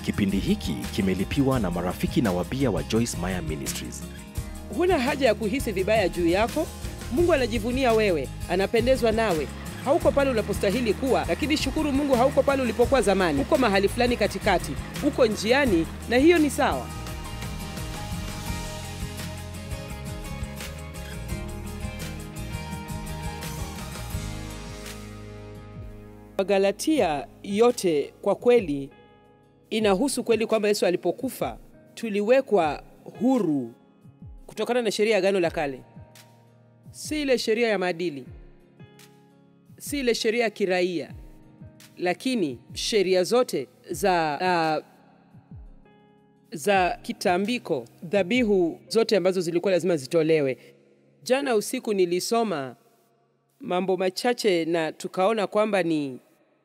Kipindi hiki kimelipiwa na marafiki na wabia wa Joyce Meyer Ministries. Huna haja ya kuhisi vibaya juu yako. Mungu anajivunia wewe, anapendezwa nawe. Hauko pale unapostahili kuwa, lakini shukuru Mungu, hauko pale ulipokuwa zamani. Uko mahali fulani katikati, uko njiani, na hiyo ni sawa. Wagalatia yote kwa kweli inahusu kweli kwamba Yesu alipokufa tuliwekwa huru kutokana na sheria ya Agano la Kale, si ile sheria ya maadili, si ile sheria ya kiraia, lakini sheria zote za uh, za kitambiko, dhabihu zote ambazo zilikuwa lazima zitolewe. Jana usiku nilisoma mambo machache na tukaona kwamba ni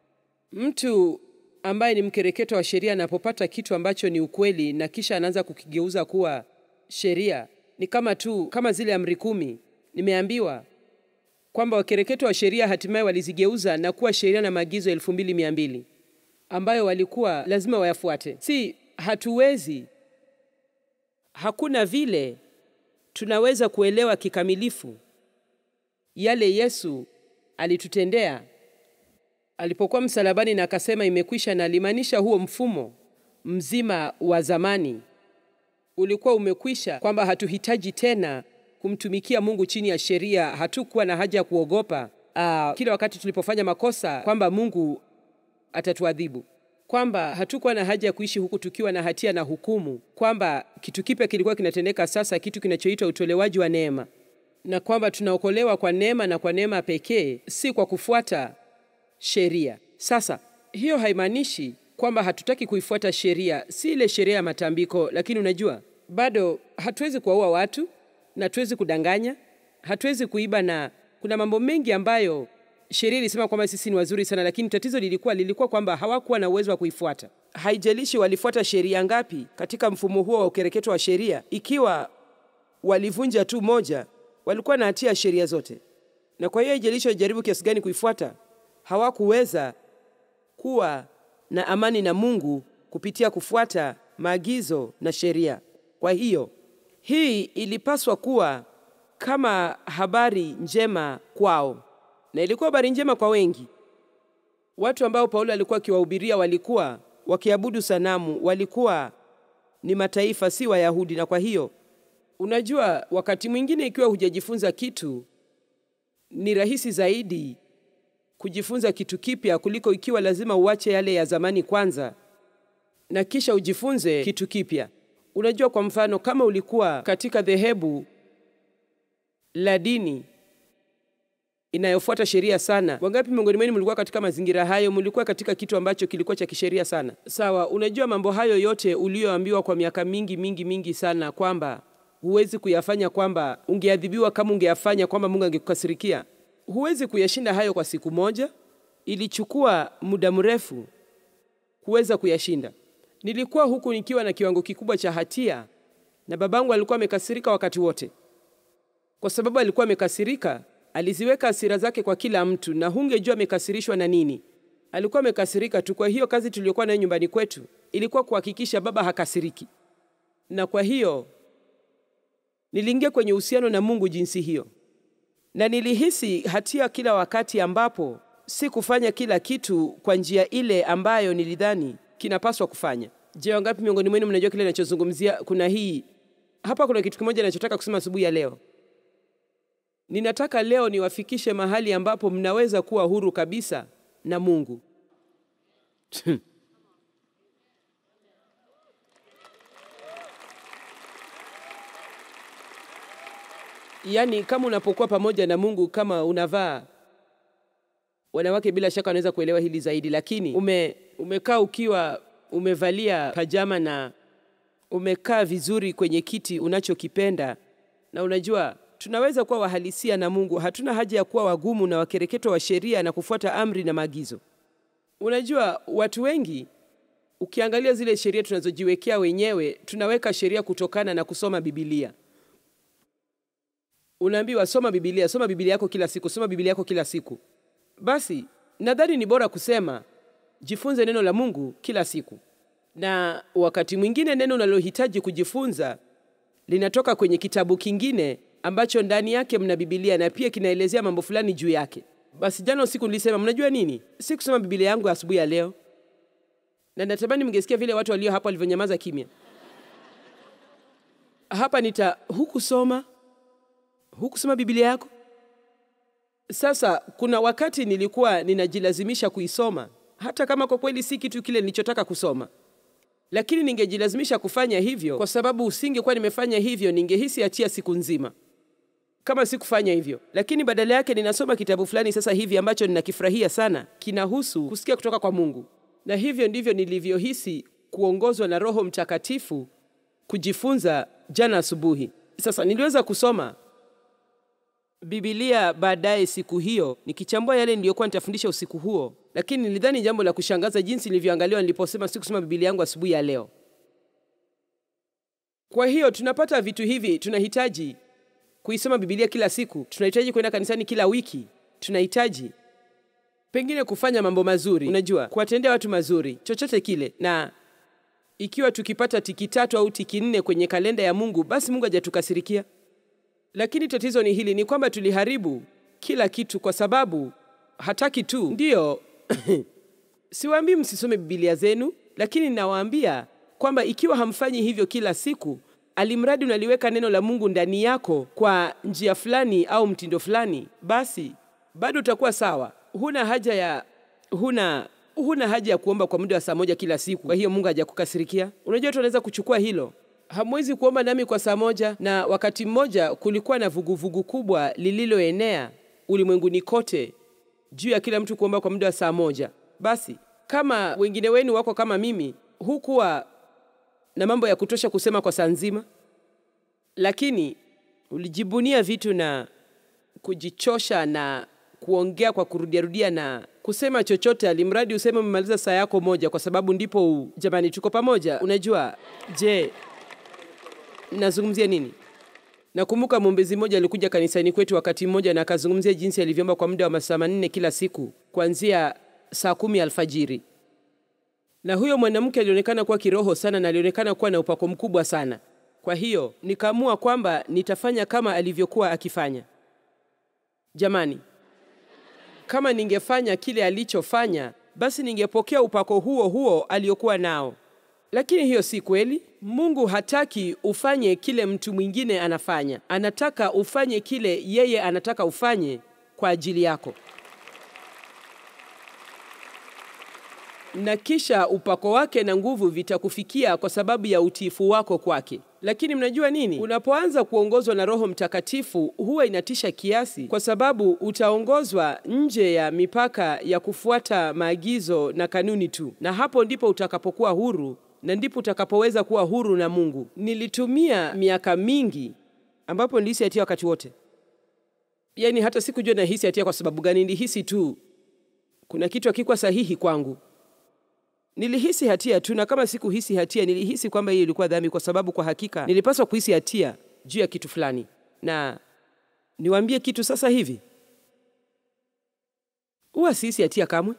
mtu ambaye ni mkereketo wa sheria anapopata kitu ambacho ni ukweli na kisha anaanza kukigeuza kuwa sheria, ni kama tu kama zile amri kumi. Nimeambiwa kwamba wakereketo wa sheria hatimaye walizigeuza na kuwa sheria na maagizo elfu mbili mia mbili ambayo walikuwa lazima wayafuate. Si hatuwezi, hakuna vile tunaweza kuelewa kikamilifu yale Yesu alitutendea alipokuwa msalabani na akasema imekwisha, na alimaanisha huo mfumo mzima wa zamani ulikuwa umekwisha, kwamba hatuhitaji tena kumtumikia Mungu chini ya sheria. Hatukuwa na haja ya kuogopa uh, kila wakati tulipofanya makosa kwamba Mungu atatuadhibu, kwamba hatukuwa na haja ya kuishi huku tukiwa na hatia na hukumu, kwamba kitu kipya kilikuwa kinatendeka sasa, kitu kinachoitwa utolewaji wa neema, na kwamba tunaokolewa kwa neema na kwa neema pekee, si kwa kufuata sheria. Sasa hiyo haimaanishi kwamba hatutaki kuifuata sheria, si ile sheria ya matambiko, lakini unajua, bado hatuwezi kuwaua watu na hatuwezi kudanganya, hatuwezi kuiba, na kuna mambo mengi ambayo sheria ilisema kwamba sisi ni wazuri sana, lakini tatizo lilikuwa lilikuwa kwamba hawakuwa na uwezo wa kuifuata. Haijalishi walifuata sheria ngapi katika mfumo huo wa ukereketo wa sheria, ikiwa walivunja tu moja, walikuwa na hatia ya sheria zote, na kwa hiyo haijalishi walijaribu kiasi gani kuifuata hawakuweza kuwa na amani na Mungu kupitia kufuata maagizo na sheria. Kwa hiyo hii ilipaswa kuwa kama habari njema kwao, na ilikuwa habari njema kwa wengi. Watu ambao Paulo alikuwa akiwahubiria walikuwa wakiabudu sanamu, walikuwa ni mataifa, si Wayahudi. Na kwa hiyo unajua, wakati mwingine ikiwa hujajifunza kitu, ni rahisi zaidi kujifunza kitu kipya kuliko ikiwa lazima uache yale ya zamani kwanza na kisha ujifunze kitu kipya. Unajua, kwa mfano, kama ulikuwa katika dhehebu la dini inayofuata sheria sana, wangapi miongoni mwenu mlikuwa katika mazingira hayo? Mlikuwa katika kitu ambacho kilikuwa cha kisheria sana, sawa? Unajua, mambo hayo yote uliyoambiwa kwa miaka mingi mingi mingi sana kwamba huwezi kuyafanya, kwamba ungeadhibiwa kama ungeyafanya, kwamba Mungu angekukasirikia huwezi kuyashinda hayo kwa siku moja. Ilichukua muda mrefu kuweza kuyashinda. Nilikuwa huku nikiwa na kiwango kikubwa cha hatia, na babangu alikuwa amekasirika wakati wote. Kwa sababu alikuwa amekasirika, aliziweka hasira zake kwa kila mtu, na hungejua amekasirishwa na nini. Alikuwa amekasirika tu. Kwa hiyo kazi tuliyokuwa nayo nyumbani kwetu ilikuwa kuhakikisha baba hakasiriki, na kwa hiyo niliingia kwenye uhusiano na Mungu jinsi hiyo na nilihisi hatia kila wakati ambapo si kufanya kila kitu kwa njia ile ambayo nilidhani kinapaswa kufanya. Je, wangapi miongoni mwenu mnajua kile ninachozungumzia? Kuna hii hapa, kuna kitu kimoja ninachotaka kusema asubuhi ya leo. Ninataka leo niwafikishe mahali ambapo mnaweza kuwa huru kabisa na Mungu. Yaani, kama unapokuwa pamoja na Mungu, kama unavaa, wanawake bila shaka wanaweza kuelewa hili zaidi, lakini ume, umekaa ukiwa umevalia pajama na umekaa vizuri kwenye kiti unachokipenda, na unajua tunaweza kuwa wahalisia na Mungu. Hatuna haja ya kuwa wagumu na wakereketo wa sheria na kufuata amri na maagizo. Unajua, watu wengi ukiangalia zile sheria tunazojiwekea wenyewe, tunaweka sheria kutokana na kusoma Biblia. Unaambiwa soma Biblia, soma Biblia yako kila siku, soma Biblia yako kila siku. Basi nadhani ni bora kusema jifunze neno la Mungu kila siku. na wakati mwingine neno unalohitaji kujifunza linatoka kwenye kitabu kingine ambacho ndani yake mna Biblia na pia kinaelezea mambo fulani juu yake. Basi jana usiku nilisema, mnajua nini, si kusoma Biblia yangu asubuhi ya leo, na natamani mngesikia vile watu walio hapa walivyonyamaza kimya. Hapa nita hukusoma hukusoma Biblia yako. Sasa kuna wakati nilikuwa ninajilazimisha kuisoma hata kama kwa kweli si kitu kile nilichotaka kusoma, lakini ningejilazimisha kufanya hivyo kwa sababu usingekuwa nimefanya hivyo, ningehisi hatia siku nzima kama sikufanya hivyo. Lakini badala yake ninasoma kitabu fulani sasa hivi ambacho ninakifurahia sana, kinahusu kusikia kutoka kwa Mungu, na hivyo ndivyo nilivyohisi kuongozwa na Roho Mtakatifu kujifunza jana asubuhi. Sasa niliweza kusoma Biblia baadaye siku hiyo nikichambua yale niliyokuwa nitafundisha usiku huo, lakini nilidhani jambo la kushangaza jinsi nilivyoangaliwa niliposema sikusoma Biblia yangu asubuhi ya leo. Kwa hiyo tunapata vitu hivi, tunahitaji kuisoma Biblia kila siku, tunahitaji kwenda kanisani kila wiki, tunahitaji pengine kufanya mambo mazuri, unajua, kuwatendea watu mazuri, chochote kile. Na ikiwa tukipata tiki tatu au tiki nne kwenye kalenda ya Mungu, basi Mungu hajatukasirikia. Lakini tatizo ni hili, ni kwamba tuliharibu kila kitu kwa sababu hataki tu. Ndiyo, siwaambii msisome Biblia zenu, lakini nawaambia kwamba ikiwa hamfanyi hivyo kila siku, alimradi unaliweka neno la Mungu ndani yako kwa njia fulani au mtindo fulani, basi bado utakuwa sawa. Huna haja ya huna huna haja ya kuomba kwa muda wa saa moja kila siku. Kwa hiyo Mungu hajakukasirikia. Unajua, watu wanaweza kuchukua hilo hamwezi kuomba nami kwa saa moja. Na wakati mmoja kulikuwa na vuguvugu vugu kubwa lililoenea ulimwenguni kote juu ya kila mtu kuomba kwa muda wa saa moja. Basi kama wengine wenu wako kama mimi, hukuwa na mambo ya kutosha kusema kwa saa nzima, lakini ulijibunia vitu na kujichosha na kuongea kwa kurudiarudia na kusema chochote, alimradi useme umemaliza saa yako moja, kwa sababu ndipo u... Jamani, tuko pamoja. Unajua, je, nazungumzia nini? Nakumbuka mwombezi mmoja alikuja kanisani kwetu wakati mmoja na akazungumzia jinsi alivyoomba kwa muda wa masaa manne kila siku kuanzia saa kumi alfajiri, na huyo mwanamke alionekana kuwa kiroho sana na alionekana kuwa na upako mkubwa sana. Kwa hiyo nikaamua kwamba nitafanya kama alivyokuwa akifanya. Jamani, kama ningefanya kile alichofanya, basi ningepokea upako huo huo aliokuwa nao. Lakini hiyo si kweli. Mungu hataki ufanye kile mtu mwingine anafanya, anataka ufanye kile yeye anataka ufanye kwa ajili yako, na kisha upako wake na nguvu vitakufikia kwa sababu ya utiifu wako kwake. Lakini mnajua nini? Unapoanza kuongozwa na Roho Mtakatifu huwa inatisha kiasi, kwa sababu utaongozwa nje ya mipaka ya kufuata maagizo na kanuni tu, na hapo ndipo utakapokuwa huru na ndipo utakapoweza kuwa huru na Mungu. Nilitumia miaka mingi ambapo nilihisi hatia wakati wote, yaani hata sikujua nahisi hatia kwa sababu gani. Nilihisi tu kuna kitu hakikuwa sahihi kwangu. Nilihisi hatia tu, na kama sikuhisi hatia, nilihisi kwamba hiyo ilikuwa dhambi, kwa sababu kwa hakika nilipaswa kuhisi hatia juu ya kitu fulani. Na niwaambie kitu sasa hivi, huwa sihisi hatia kamwe.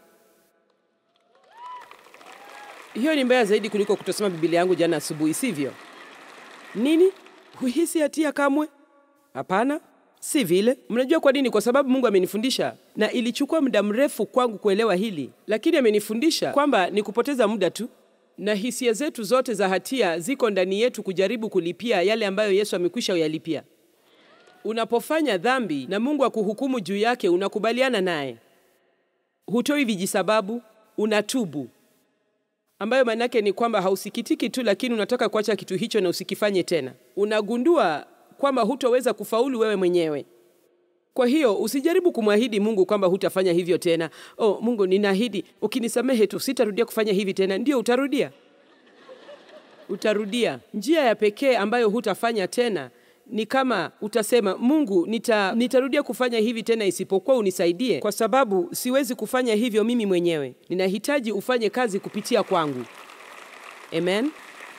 Hiyo ni mbaya zaidi kuliko kutosoma Biblia yangu jana asubuhi, sivyo? Nini? Huhisi hatia kamwe? Hapana, si vile. Mnajua kwa nini? Kwa sababu Mungu amenifundisha, na ilichukua muda mrefu kwangu kuelewa hili, lakini amenifundisha kwamba ni kupoteza muda tu, na hisia zetu zote za hatia ziko ndani yetu kujaribu kulipia yale ambayo Yesu amekwisha uyalipia. Unapofanya dhambi na Mungu akuhukumu juu yake, unakubaliana naye, hutoi vijisababu, unatubu ambayo maana yake ni kwamba hausikitiki tu, lakini unataka kuacha kitu hicho na usikifanye tena. Unagundua kwamba hutoweza kufaulu wewe mwenyewe. Kwa hiyo usijaribu kumwahidi Mungu kwamba hutafanya hivyo tena. Oh, Mungu, ninaahidi ukinisamehe tu sitarudia kufanya hivi tena. Ndio, utarudia, utarudia. Njia ya pekee ambayo hutafanya tena ni kama utasema Mungu, nita, nitarudia kufanya hivi tena isipokuwa unisaidie, kwa sababu siwezi kufanya hivyo mimi mwenyewe. Ninahitaji ufanye kazi kupitia kwangu. Amen.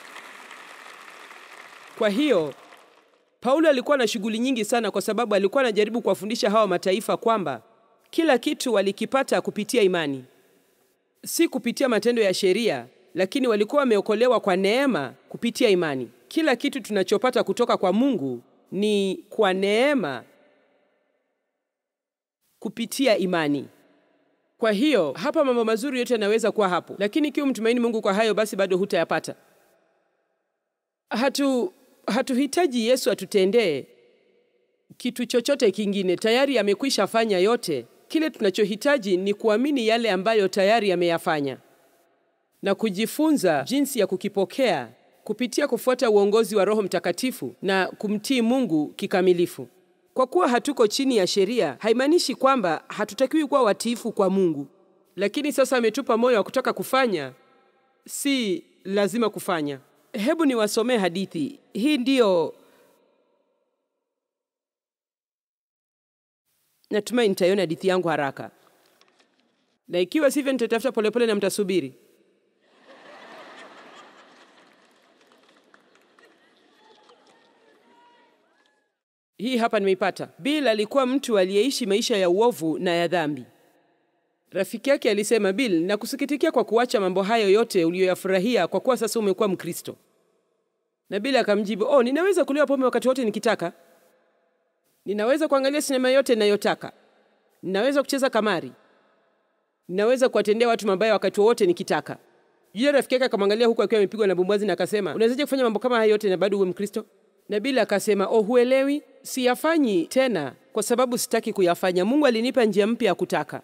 Kwa hiyo Paulo alikuwa na shughuli nyingi sana, kwa sababu alikuwa anajaribu kuwafundisha hawa mataifa kwamba kila kitu walikipata kupitia imani, si kupitia matendo ya sheria, lakini walikuwa wameokolewa kwa neema kupitia imani. Kila kitu tunachopata kutoka kwa Mungu ni kwa neema kupitia imani. Kwa hiyo hapa mambo mazuri yote yanaweza kuwa hapo, lakini ikiwa mtumaini Mungu kwa hayo, basi bado hutayapata. Hatu hatuhitaji Yesu atutendee kitu chochote kingine, tayari amekwisha fanya yote. Kile tunachohitaji ni kuamini yale ambayo tayari ameyafanya na kujifunza jinsi ya kukipokea kupitia kufuata uongozi wa Roho Mtakatifu na kumtii Mungu kikamilifu. Kwa kuwa hatuko chini ya sheria, haimaanishi kwamba hatutakiwi kuwa watiifu kwa Mungu, lakini sasa ametupa moyo wa kutaka kufanya, si lazima kufanya. Hebu niwasomee hadithi hii. Ndiyo, natumai nitaiona hadithi yangu haraka, na ikiwa sivyo nitatafuta polepole na mtasubiri. Hii hapa nimeipata. Bill alikuwa mtu aliyeishi maisha ya uovu na ya dhambi. Rafiki yake alisema, Bill, nakusikitikia kwa kuacha mambo hayo yote uliyoyafurahia kwa kuwa sasa umekuwa Mkristo. Na Bill akamjibu, oh, ninaweza kulewa pombe wakati wote nikitaka, ninaweza kuangalia sinema yote ninayotaka, ninaweza kucheza kamari, ninaweza kuwatendea watu mabaya wakati wowote nikitaka. Yule rafiki yake akamwangalia huku akiwa amepigwa na bumbazi na akasema, unawezaje kufanya mambo kama hayo yote na bado uwe Mkristo? Na Bill akasema, oh, huelewi, siyafanyi tena kwa sababu sitaki kuyafanya. Mungu alinipa njia mpya ya kutaka.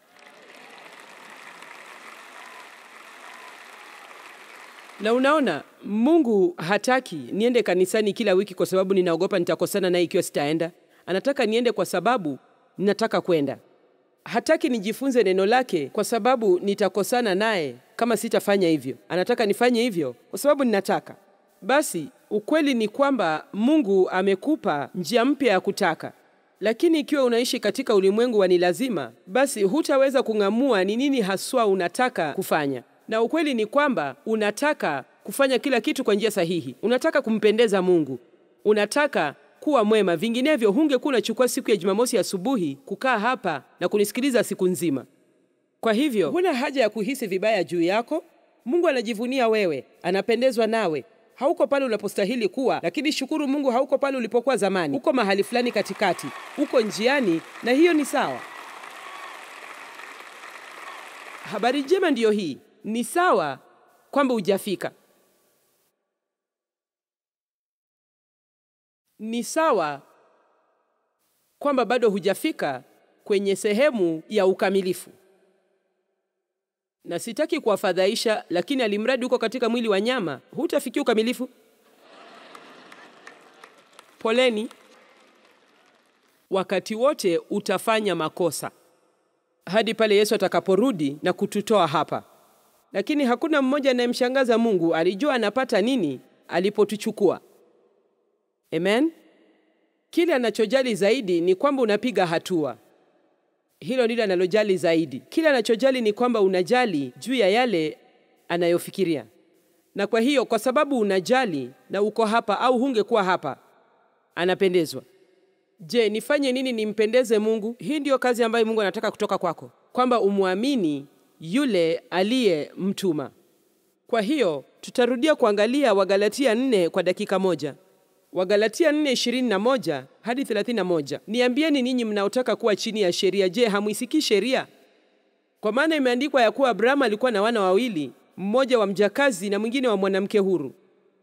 Na unaona, Mungu hataki niende kanisani kila wiki kwa sababu ninaogopa nitakosana naye ikiwa sitaenda. Anataka niende kwa sababu ninataka kwenda. Hataki nijifunze neno lake kwa sababu nitakosana naye kama sitafanya hivyo. Anataka nifanye hivyo kwa sababu ninataka. Basi ukweli ni kwamba Mungu amekupa njia mpya ya kutaka, lakini ikiwa unaishi katika ulimwengu wa ni lazima, basi hutaweza kung'amua ni nini haswa unataka kufanya. Na ukweli ni kwamba unataka kufanya kila kitu kwa njia sahihi, unataka kumpendeza Mungu, unataka kuwa mwema, vinginevyo hungekuwa unachukua siku ya Jumamosi asubuhi kukaa hapa na kunisikiliza siku nzima. Kwa hivyo huna haja ya kuhisi vibaya juu yako. Mungu anajivunia wewe, anapendezwa nawe. Hauko pale unapostahili kuwa, lakini shukuru Mungu, hauko pale ulipokuwa zamani. Uko mahali fulani katikati, uko njiani, na hiyo ni sawa. Habari njema ndiyo hii, ni sawa kwamba hujafika. Ni sawa kwamba bado hujafika kwenye sehemu ya ukamilifu, na sitaki kuwafadhaisha, lakini alimradi uko katika mwili wa nyama, hutafikia ukamilifu. Poleni, wakati wote utafanya makosa hadi pale Yesu atakaporudi na kututoa hapa. Lakini hakuna mmoja anayemshangaza Mungu. Alijua anapata nini alipotuchukua. Amen. Kile anachojali zaidi ni kwamba unapiga hatua. Hilo ndilo analojali zaidi. Kile anachojali ni kwamba unajali juu ya yale anayofikiria, na kwa hiyo, kwa sababu unajali na uko hapa au hungekuwa hapa, anapendezwa. Je, nifanye nini nimpendeze Mungu? Hii ndiyo kazi ambayo Mungu anataka kutoka kwako, kwamba umwamini yule aliyemtuma. Kwa hiyo tutarudia kuangalia Wagalatia 4 kwa dakika moja. Wagalatia 4:21 hadi 31. Niambieni ninyi mnaotaka kuwa chini ya sheria, je, hamwisikii sheria? Kwa maana imeandikwa ya kuwa Abrahamu alikuwa na wana wawili, mmoja wa mjakazi na mwingine wa mwanamke huru.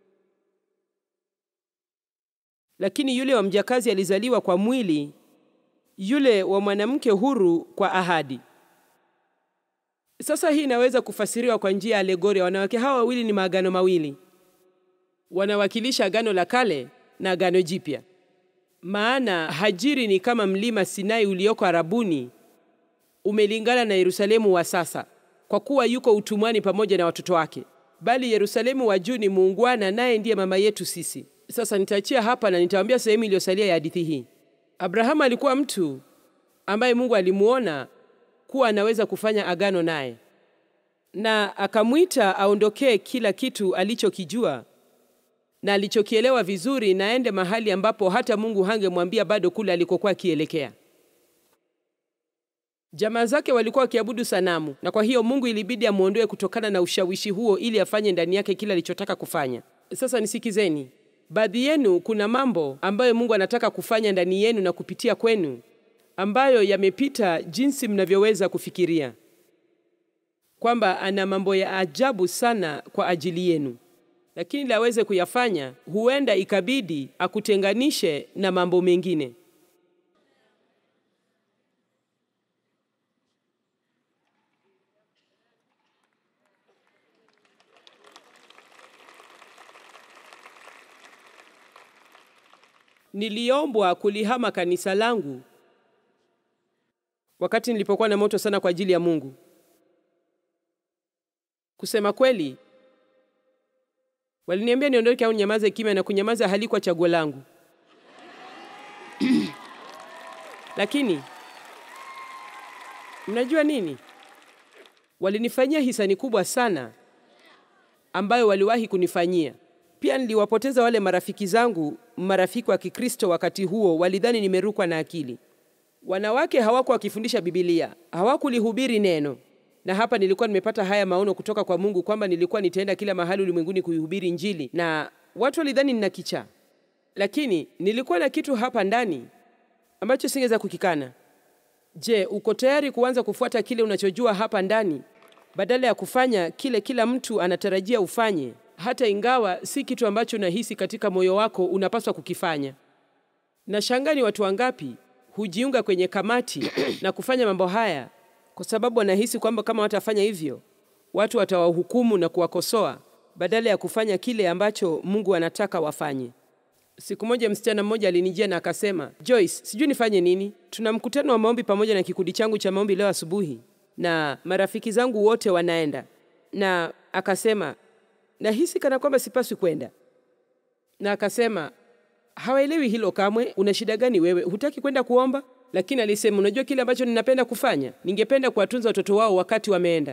Lakini yule wa mjakazi alizaliwa kwa mwili, yule wa mwanamke huru kwa ahadi. Sasa hii inaweza kufasiriwa kwa njia ya alegoria. Wanawake hawa wawili ni maagano mawili, wanawakilisha agano la kale na agano jipya. Maana Hajiri ni kama mlima Sinai ulioko Arabuni, umelingana na Yerusalemu wa sasa, kwa kuwa yuko utumwani pamoja na watoto wake, bali Yerusalemu wa juu ni muungwana, naye ndiye mama yetu sisi. Sasa nitaachia hapa na nitawaambia sehemu iliyosalia ya hadithi hii. Abrahamu alikuwa mtu ambaye Mungu alimuona kuwa anaweza kufanya agano naye, na akamwita aondokee kila kitu alichokijua na alichokielewa vizuri, na aende mahali ambapo hata Mungu hangemwambia bado kule alikokuwa akielekea. Jamaa zake walikuwa wakiabudu sanamu, na kwa hiyo Mungu ilibidi amwondoe kutokana na ushawishi huo ili afanye ndani yake kile alichotaka kufanya. Sasa nisikizeni, baadhi yenu kuna mambo ambayo Mungu anataka kufanya ndani yenu na kupitia kwenu ambayo yamepita jinsi mnavyoweza kufikiria, kwamba ana mambo ya ajabu sana kwa ajili yenu, lakini ili aweze kuyafanya, huenda ikabidi akutenganishe na mambo mengine. Niliombwa kulihama kanisa langu wakati nilipokuwa na moto sana kwa ajili ya Mungu. Kusema kweli, waliniambia niondoke au nyamaze kimya, na kunyamaza halikuwa chaguo langu lakini mnajua nini? Walinifanyia hisani kubwa sana ambayo waliwahi kunifanyia. Pia niliwapoteza wale marafiki zangu, marafiki wa Kikristo wakati huo, walidhani nimerukwa na akili. Wanawake hawakuwa wakifundisha Biblia, hawakulihubiri neno. Na hapa nilikuwa nimepata haya maono kutoka kwa Mungu kwamba nilikuwa nitaenda kila mahali ulimwenguni kuihubiri Injili, na watu walidhani nina kichaa, lakini nilikuwa na kitu hapa ndani ambacho singeweza kukikana. Je, uko tayari kuanza kufuata kile unachojua hapa ndani badala ya kufanya kile kila mtu anatarajia ufanye, hata ingawa si kitu ambacho unahisi katika moyo wako unapaswa kukifanya? Na shangaa ni watu wangapi hujiunga kwenye kamati na kufanya mambo haya kwa sababu wanahisi kwamba kama watafanya hivyo watu watawahukumu na kuwakosoa badala ya kufanya kile ambacho Mungu anataka wafanye. Siku moja msichana mmoja alinijia na akasema, Joyce, sijui nifanye nini. Tuna mkutano wa maombi pamoja na kikundi changu cha maombi leo asubuhi, na marafiki zangu wote wanaenda, na akasema nahisi kana kwamba sipaswi kwenda, na akasema hawaelewi hilo kamwe. Una shida gani wewe? Hutaki kwenda kuomba? Lakini alisema, unajua kile ambacho ninapenda kufanya, ningependa kuwatunza watoto wao wakati wameenda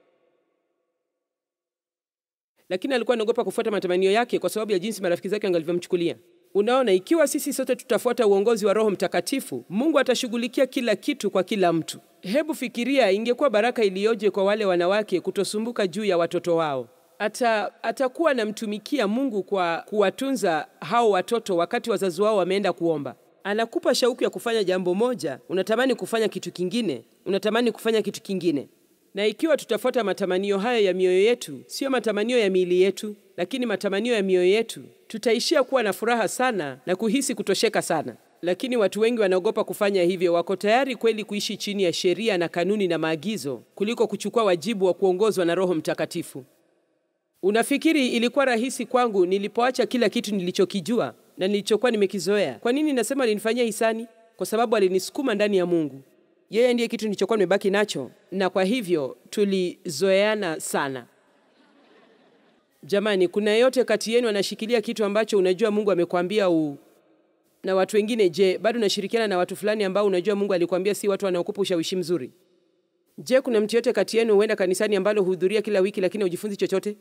lakini alikuwa anaogopa kufuata matamanio yake kwa sababu ya jinsi marafiki zake wangalivyomchukulia. Unaona, ikiwa sisi sote tutafuata uongozi wa Roho Mtakatifu, Mungu atashughulikia kila kitu kwa kila mtu. Hebu fikiria, ingekuwa baraka iliyoje kwa wale wanawake kutosumbuka juu ya watoto wao. Ata, atakuwa anamtumikia Mungu kwa kuwatunza hao watoto wakati wazazi wao wameenda kuomba. Anakupa shauku ya kufanya jambo moja, unatamani kufanya kitu kingine, unatamani kufanya kitu kingine na ikiwa tutafuata matamanio hayo ya mioyo yetu, sio matamanio ya miili yetu, lakini matamanio ya mioyo yetu, tutaishia kuwa na furaha sana na kuhisi kutosheka sana. Lakini watu wengi wanaogopa kufanya hivyo. Wako tayari kweli kuishi chini ya sheria na kanuni na maagizo kuliko kuchukua wajibu wa kuongozwa na Roho Mtakatifu. Unafikiri ilikuwa rahisi kwangu nilipoacha kila kitu nilichokijua na nilichokuwa nimekizoea? Kwa nini nasema alinifanyia hisani? Kwa sababu alinisukuma ndani ya Mungu. Yeye ndiye kitu nilichokuwa nimebaki nacho, na kwa hivyo tulizoeana sana. Jamani, kuna yeyote kati yenu anashikilia kitu ambacho unajua Mungu amekwambia u na watu wengine? Je, bado unashirikiana na watu fulani ambao unajua Mungu alikwambia si watu wanaokupa ushawishi mzuri? Je, kuna mtu yote kati yenu huenda kanisani ambalo huhudhuria kila wiki lakini hujifunzi chochote?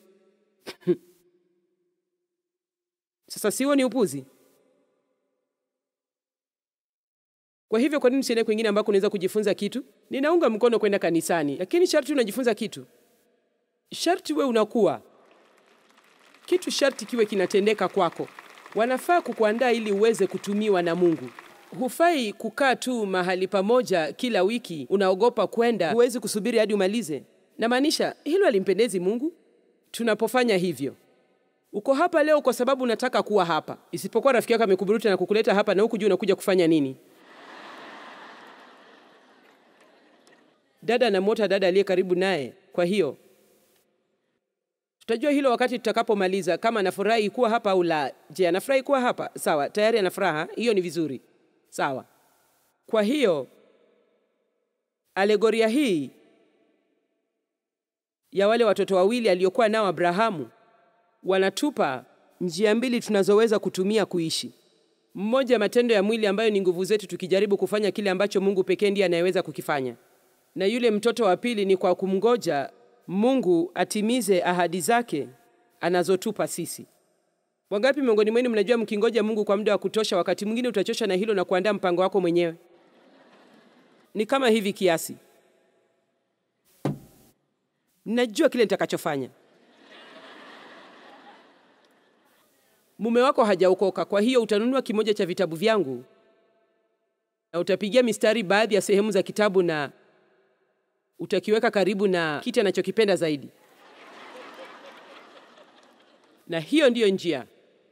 Sasa siwo ni upuzi? Kwa hivyo kwa nini usiende kwingine ambako unaweza kujifunza kitu? Ninaunga mkono kwenda kanisani, lakini sharti unajifunza kitu, sharti we unakuwa kitu, sharti kiwe kinatendeka kwako. Wanafaa kukuandaa ili uweze kutumiwa na Mungu. Hufai kukaa tu mahali pamoja kila wiki, unaogopa kwenda, huwezi kusubiri hadi umalize. Namaanisha hilo alimpendezi Mungu tunapofanya hivyo. Uko hapa leo kwa sababu unataka kuwa hapa, isipokuwa rafiki yako amekuburuta na kukuleta hapa na huku juu unakuja kufanya nini? Dada anamwota dada aliye karibu naye. Kwa hiyo tutajua hilo wakati tutakapomaliza, kama anafurahi kuwa hapa au la. Je, anafurahi kuwa hapa? Sawa, tayari ana furaha, hiyo ni vizuri. Sawa. Kwa hiyo alegoria hii ya wale watoto wawili aliokuwa nao Abrahamu wanatupa njia mbili tunazoweza kutumia kuishi. Mmoja, matendo ya mwili ambayo ni nguvu zetu tukijaribu kufanya kile ambacho Mungu pekee ndiye anayeweza kukifanya na yule mtoto wa pili ni kwa kumngoja Mungu atimize ahadi zake anazotupa sisi. Wangapi miongoni mwenu mnajua mkingoja Mungu kwa muda wa kutosha, wakati mwingine utachosha na hilo na kuandaa mpango wako mwenyewe? Ni kama hivi kiasi, najua kile nitakachofanya. Mume wako hajaokoka, kwa hiyo utanunua kimoja cha vitabu vyangu na utapigia mistari baadhi ya sehemu za kitabu na utakiweka karibu na kiti anachokipenda zaidi, na hiyo ndiyo njia.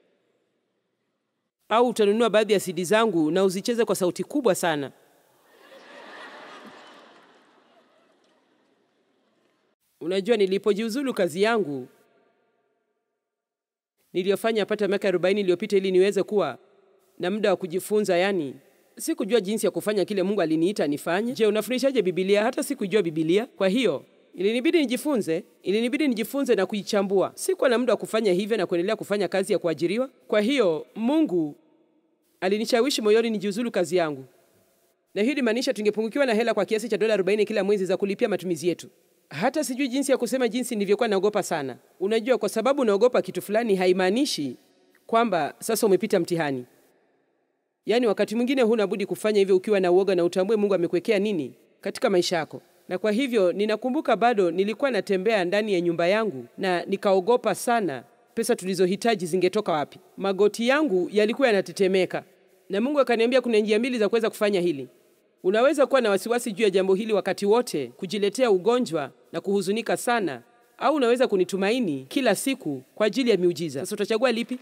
Au utanunua baadhi ya CD zangu na uzicheze kwa sauti kubwa sana. Unajua, nilipojiuzulu kazi yangu niliyofanya pata miaka 40 iliyopita ili niweze kuwa na muda wa kujifunza, yani sikujua jinsi ya kufanya kile Mungu aliniita nifanye. Je, unafundishaje Biblia? Hata sikujua Biblia. Kwa hiyo ilinibidi nijifunze, ilinibidi nijifunze na kuichambua. Sikuwa na muda wa kufanya hivyo na kuendelea kufanya kazi ya kuajiriwa. Kwa hiyo Mungu alinishawishi moyoni nijiuzulu kazi yangu, na hiyo ilimaanisha tungepungukiwa na hela kwa kiasi cha dola 40 kila mwezi za kulipia matumizi yetu. Hata sijui jinsi ya kusema jinsi nilivyokuwa naogopa sana. Unajua, kwa sababu unaogopa kitu fulani haimaanishi kwamba sasa umepita mtihani. Yaani wakati mwingine huna budi kufanya hivyo ukiwa na uoga na utambue Mungu amekuwekea nini katika maisha yako. Na kwa hivyo ninakumbuka bado nilikuwa natembea ndani ya nyumba yangu na nikaogopa sana pesa tulizohitaji zingetoka wapi. Magoti yangu yalikuwa yanatetemeka, na Mungu akaniambia kuna njia mbili za kuweza kufanya hili. Unaweza kuwa na wasiwasi juu ya jambo hili wakati wote, kujiletea ugonjwa na kuhuzunika sana, au unaweza kunitumaini kila siku kwa ajili ya miujiza. Sasa utachagua lipi?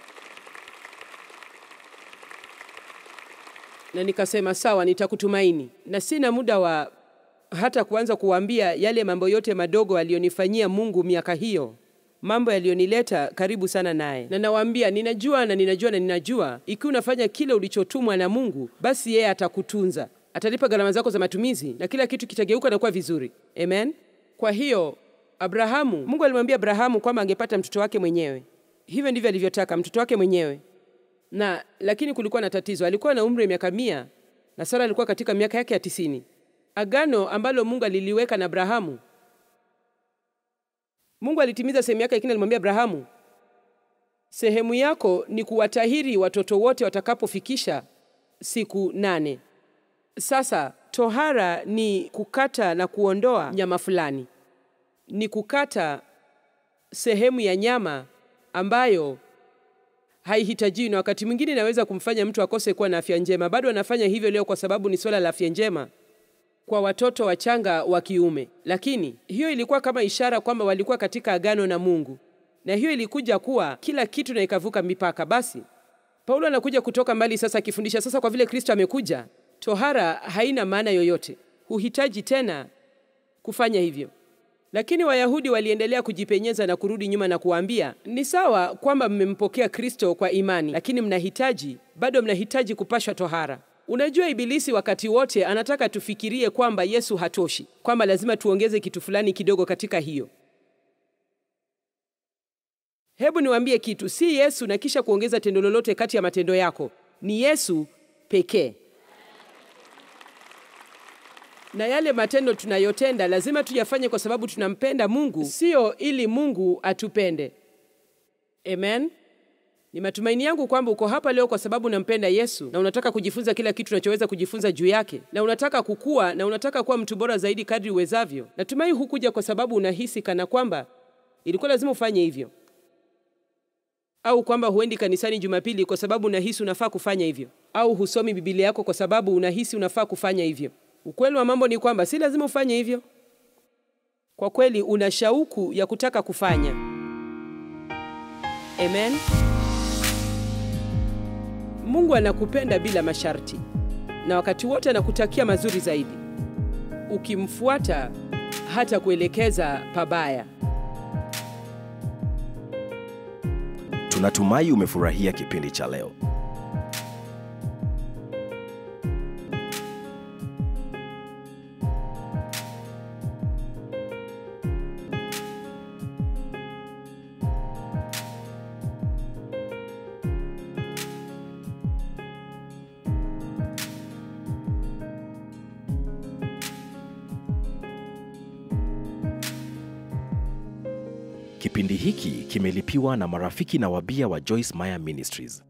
Na nikasema sawa, nitakutumaini, na sina muda wa hata kuanza kuwaambia yale mambo yote madogo aliyonifanyia Mungu miaka hiyo, mambo yaliyonileta karibu sana naye. Na nawaambia ninajua na ninajua na ninajua, ikiwa unafanya kile ulichotumwa na Mungu, basi yeye atakutunza, atalipa gharama zako za matumizi na kila kitu kitageuka na kuwa vizuri. Amen. Kwa hiyo Abrahamu, Mungu alimwambia Abrahamu kwamba angepata mtoto wake mwenyewe. Hivyo ndivyo alivyotaka, mtoto wake mwenyewe na lakini kulikuwa na tatizo. Alikuwa na umri wa miaka mia na Sara alikuwa katika miaka yake ya tisini. Agano ambalo Mungu aliliweka na Abrahamu, Mungu alitimiza sehemu yake, lakini alimwambia Abrahamu, sehemu yako ni kuwatahiri watoto wote watakapofikisha siku nane. Sasa tohara ni kukata na kuondoa nyama fulani, ni kukata sehemu ya nyama ambayo haihitajiwi na wakati mwingine inaweza kumfanya mtu akose kuwa na afya njema. Bado anafanya hivyo leo kwa sababu ni swala la afya njema kwa watoto wachanga wa kiume, lakini hiyo ilikuwa kama ishara kwamba walikuwa katika agano na Mungu, na hiyo ilikuja kuwa kila kitu na ikavuka mipaka. Basi Paulo anakuja kutoka mbali sasa akifundisha sasa, kwa vile Kristo amekuja, tohara haina maana yoyote, huhitaji tena kufanya hivyo. Lakini Wayahudi waliendelea kujipenyeza na kurudi nyuma na kuwaambia, ni sawa kwamba mmempokea Kristo kwa imani, lakini mnahitaji bado mnahitaji kupashwa tohara. Unajua, Ibilisi wakati wote anataka tufikirie kwamba Yesu hatoshi, kwamba lazima tuongeze kitu fulani kidogo katika hiyo. Hebu niwaambie kitu, si Yesu na kisha kuongeza tendo lolote kati ya matendo yako, ni Yesu pekee na yale matendo tunayotenda lazima tuyafanye kwa sababu tunampenda Mungu, sio ili Mungu atupende. Amen. Ni matumaini yangu kwamba uko hapa leo kwa sababu unampenda Yesu na unataka kujifunza kila kitu unachoweza kujifunza juu yake, na unataka kukua na unataka kuwa mtu bora zaidi kadri uwezavyo. Natumai hukuja kwa sababu unahisi kana kwamba ilikuwa lazima ufanye hivyo, au kwamba huendi kanisani Jumapili kwa sababu unahisi unafaa kufanya hivyo, au husomi Biblia yako kwa sababu unahisi unafaa kufanya hivyo. Ukweli wa mambo ni kwamba si lazima ufanye hivyo. Kwa kweli una shauku ya kutaka kufanya. Amen. Mungu anakupenda bila masharti, na wakati wote anakutakia mazuri zaidi, ukimfuata hata kuelekeza pabaya. Tunatumai umefurahia kipindi cha leo. Kipindi hiki kimelipiwa na marafiki na wabia wa Joyce Meyer Ministries.